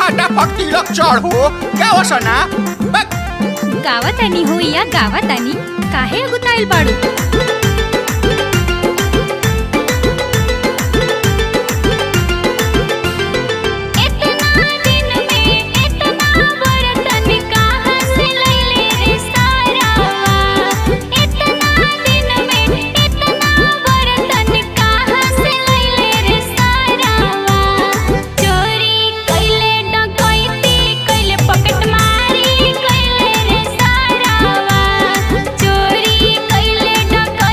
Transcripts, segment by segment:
फटाफट तिलक चढो गावसना बक गावात आणि हो या गावात आणि काहे अगुताईल बाळू चोरी कैले डकैती कैले पॉकेट मारी कैले रे सारावा चोरी कैले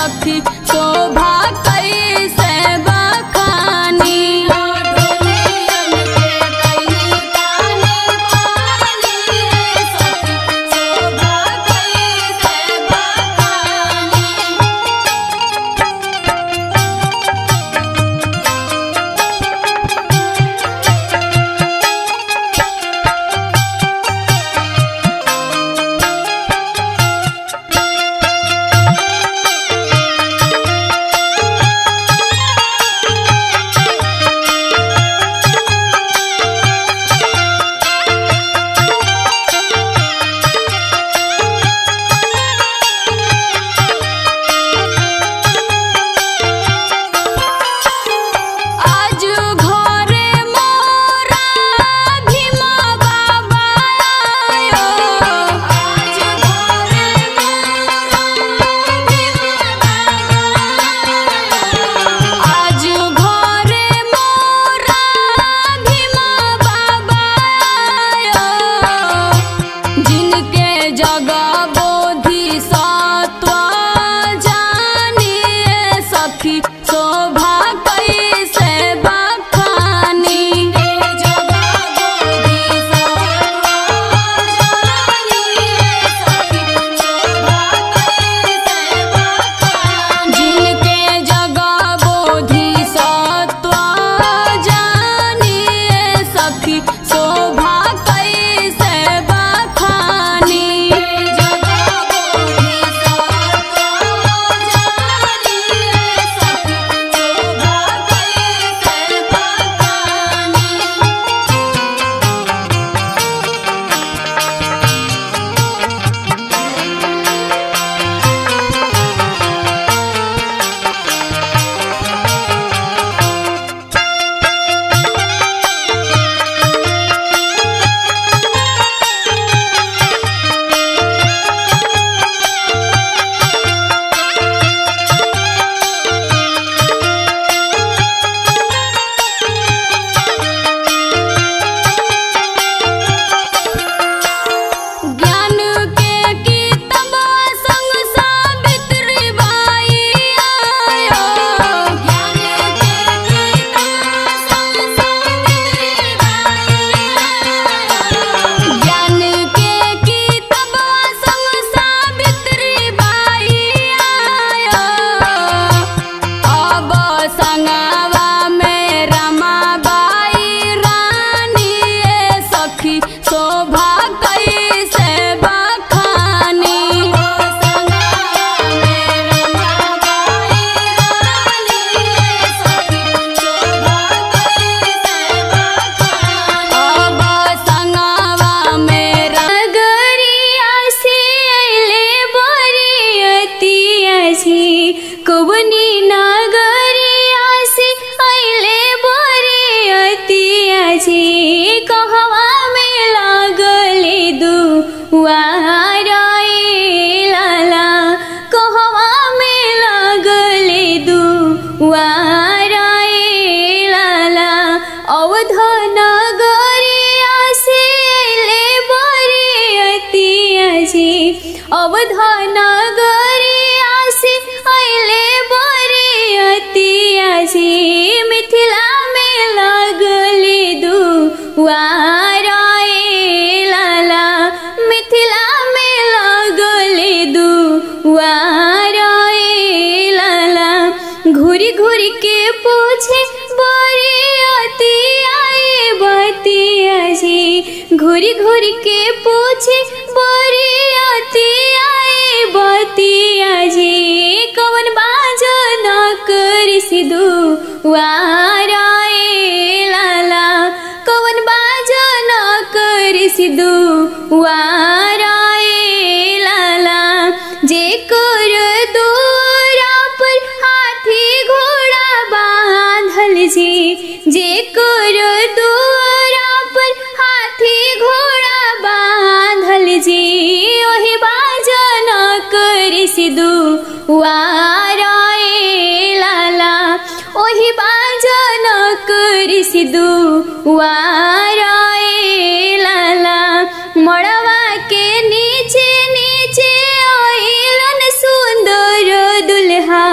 सखी शोभा कैसे बखानी आज घरे मोरा भीमा बाबा आयो आज घरे मोरा भीमा बाबा आज घरे मोरा भीमा बाबा आयो जिनके जगह बोधि सत्व जानिए सखी शोभा कैसे बखानी जिनके जगह बोधि सत्व जानिए सखी शोभा कैसे बखानी ज्ञान के किताबा संग सावित्री बाई आयो ज्ञान के किताबा संग सावित्री बाई आयो ज्ञान के किताबा संग सावित्री बाई आयो अब संगवा में रमाबाई रानी ए सखी शोभा कैसे बखानी अब संगवा में नगरिया से अइले बरियतिया जी कवनी नगरिया से अइले बरियतिया जी कहवा में लागले दुआर ए लाला कहवा में लागले दुआर ए लाला अवध नगरिया से ले बरियतिया जी अवध नगरिया से अइले बरियतिया जी मिथिला में लगले दुआर ए लाला मिथिला में लगले दुआर ए लाला घूरी घूरी के पूछे बरियतिया ए बतिया जी घूरी घूरी के पूछे बरियतिया ए बतिया जी कवन बाजो न करी सिधु वारा ए लाला कवन बाजो न करी सिधु वारा ए लाला जे कर दूरा पर हाथी घोड़ा बांधल जी जे कर दूरा पर हाथी घोड़ा बांधल जी ओही बाजन करी सिधु वारा ए लाला ओही बाजन करी सिधु वारा ए लाला मड़वा के नीचे नीचे आइलन सुंदर दुल्हा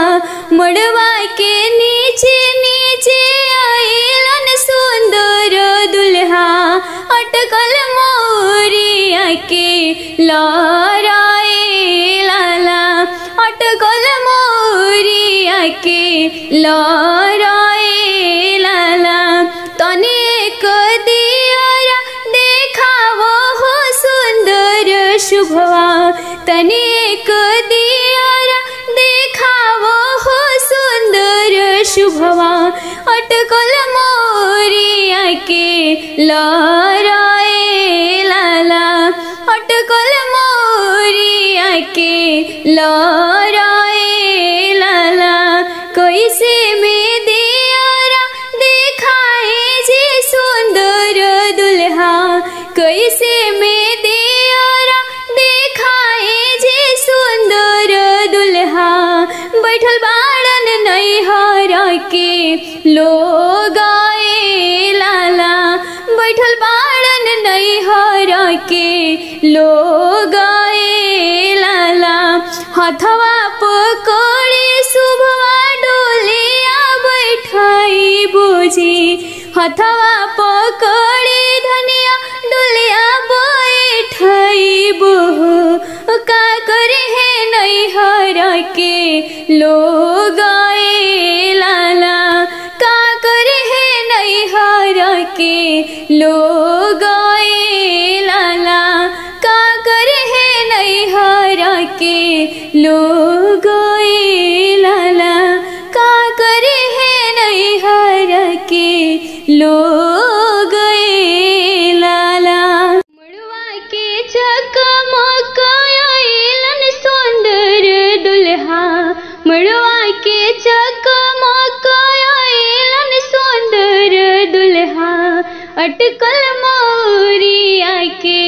लराए लाला अटकल मोरिया के लराए लाला तनिक दियरा देखावो हो सुंदर शुभवा तनिक दियरा देखावो हो सुंदर शुभवा अटकल मोरिया के लराए लाला अटकल मोरिया के लराए लाला कैसे में दियरा देखाए जे सुंदर दुल्हा कैसे में दियरा देखाए जे सुंदर दुल्हा बैठल बाड़न नैहर के लोग आए लाला बैठल बाड़न नैहर के लोग आए लाला हथवा पकड़े शुभवा डोलिया बैठाई बुझी हथवा पकड़े धनिया डोलिया बैठाई बुह का करे है नैहर के लोग आए लाला का करे है नैहर के लोग आए लाला का करे है नैहर के लोग आए लाला का करे है नैहर के लोग आए लाला मड़वा के चकमक आइलन सुंदर दुल्हा मड़वा के चकमक आइलन सुंदर दुल्हा अटकल मोरिया के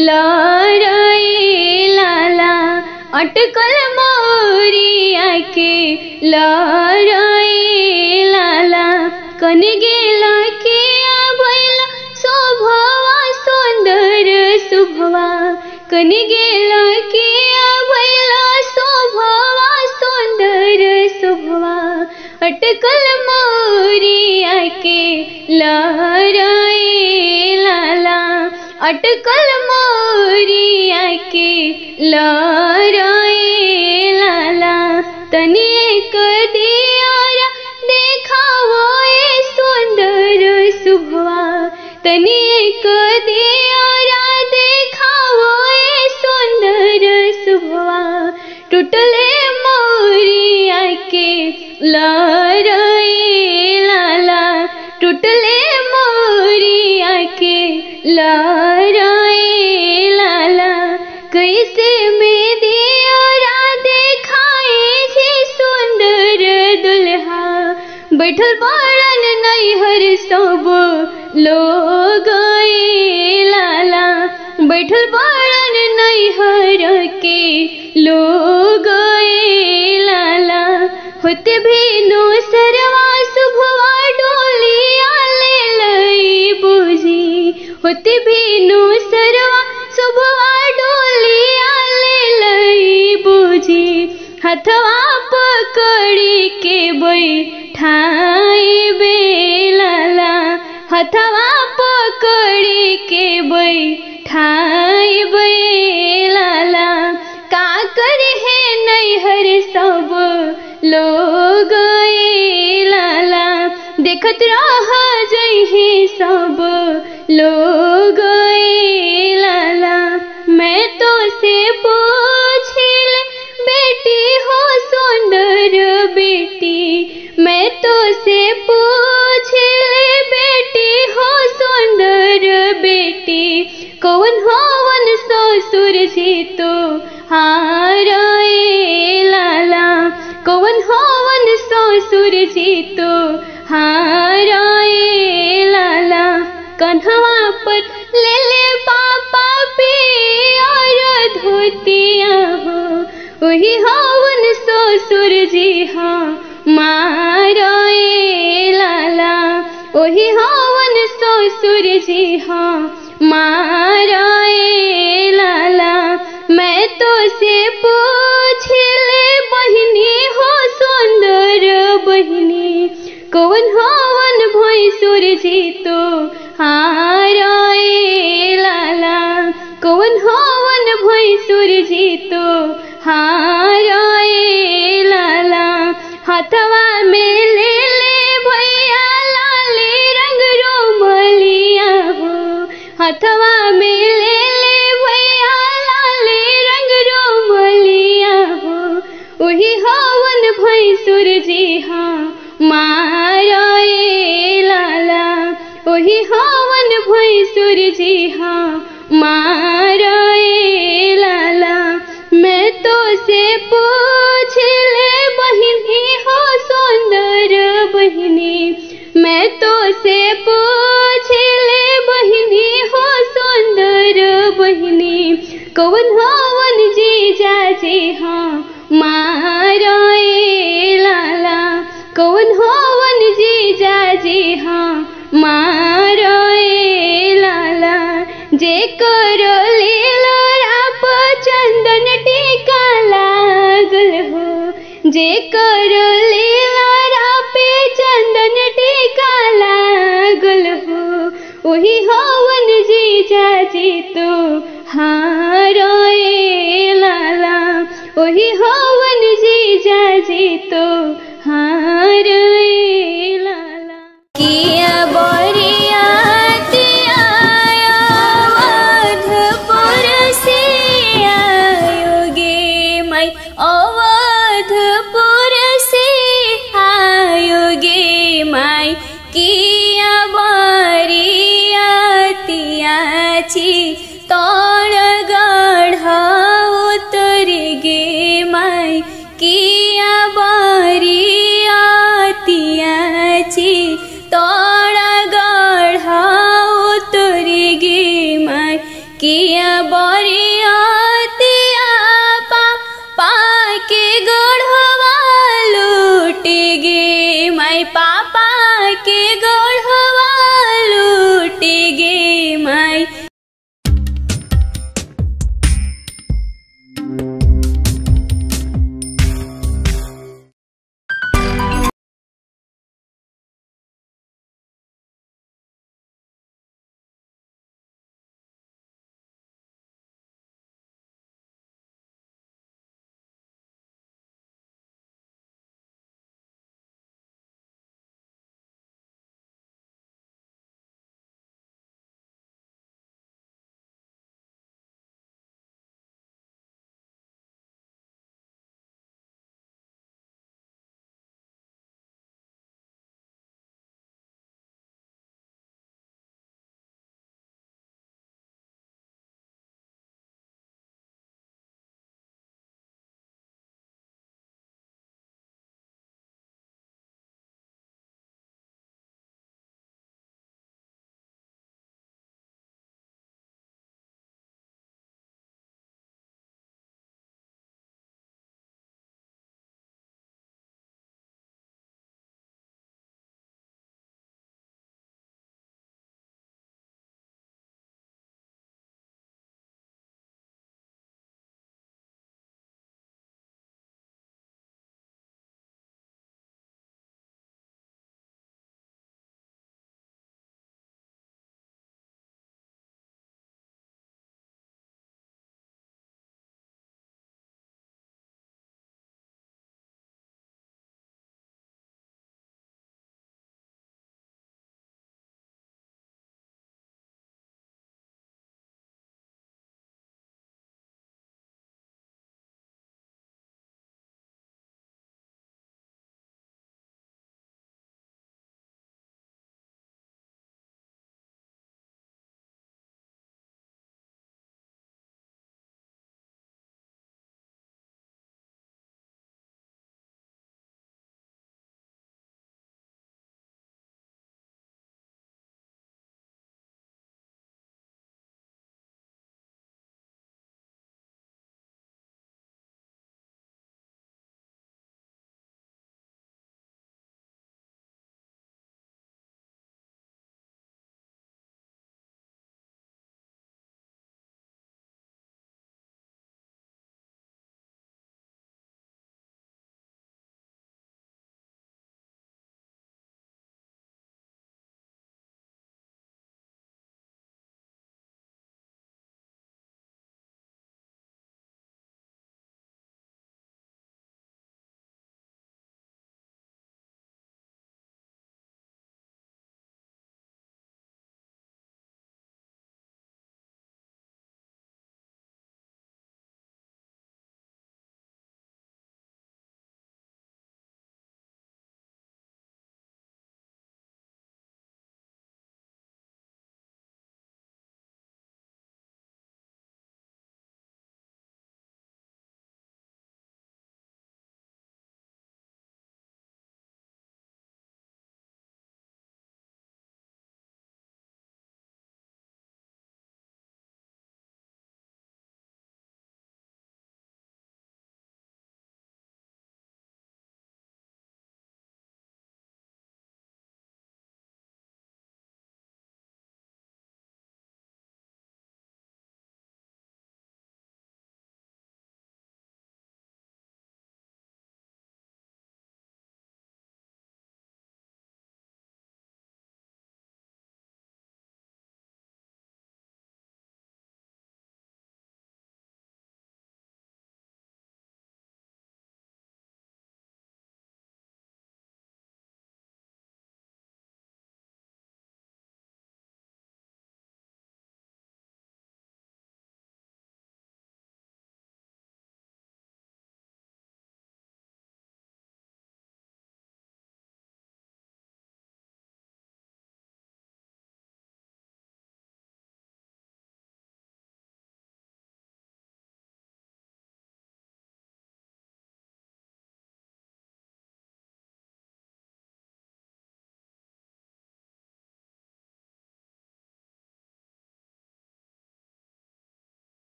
लराए लाला अटकल मोरिया के लराए लाला कन गेला के बैला शोभवा सुंदर शुभवा कन गेला के बैला शोभवा सुंदर शुभवा अटकल मोरिया के लराए लाला अटकल मोरिया के लराए लाला तनिक दियारा देखावो ए सुंदर शुभवा तनिक दियारा देखावो ए सुंदर शुभवा टूटले मोरिया के लराए लाला टूटले मोरिया के लराए लाला कैसे में दियारा देखाए जे सुंदर दुल्हा बैठल बाड़न नैहर सब लोग आए लाला बैठल बाड़न नैहर के लोग आए लाला होते भी नो सरवा शुभवा डोलिया ले लई बुझी होते भी नो सरवा शुभवा डोलिया ले लई बुझी हथवा पकड़ी के बैठाई बेलाला हथवा पकड़ी के बैठाई बेलाला का करे है नैहर सब लोग ए लाला देखत रह जइहे सब लोग ए लाला मैं तो से पूछिल बेटी हो सुंदर बेटी मैं तो से पूछिल बेटी हो सुंदर बेटी कौन होवन ससुर जी तो हार ए लाला कौन होवन ससुर जी तो हार ए लाला कन्हवा पर ले ले पापा पे और धोतिया हो वही हवन ससुर जी हाँ मारो ए लाला वही हवन ससुर जी हाँ मारो ए लाला मैं तो से पूछले बहिनी हो सुंदर बहिनी कौन हवन भैंसुर जी तो हार ए लाला कौन हवन हवन भैंसुर जी तो हारे लाला हथवा में ले ले भैया लाले रंग रोमलिया हो हथवा में ले ले भैया लाले रंग रोमलिया हो वही हवन भैंसुर जी हाँ मारे लाला वही हवन भैंसुर जी हाँ मारे लाला मैं तो से पूछ ले बहिनी हो सुंदर बहिनी मैं तो से पूछ ले बहिनी हो सुंदर बहिनी कौन हवन जी जाजी हाँ मारे लाला कौन हवन जी जाजी हाँ मारे लाला जे कर लीला राप चंदन टीका लागल हो जे कर लीला रापे चंदन टीका लागल हो वही हवन जी जाजी तो हारे लाला वही हवन जी जाजी तो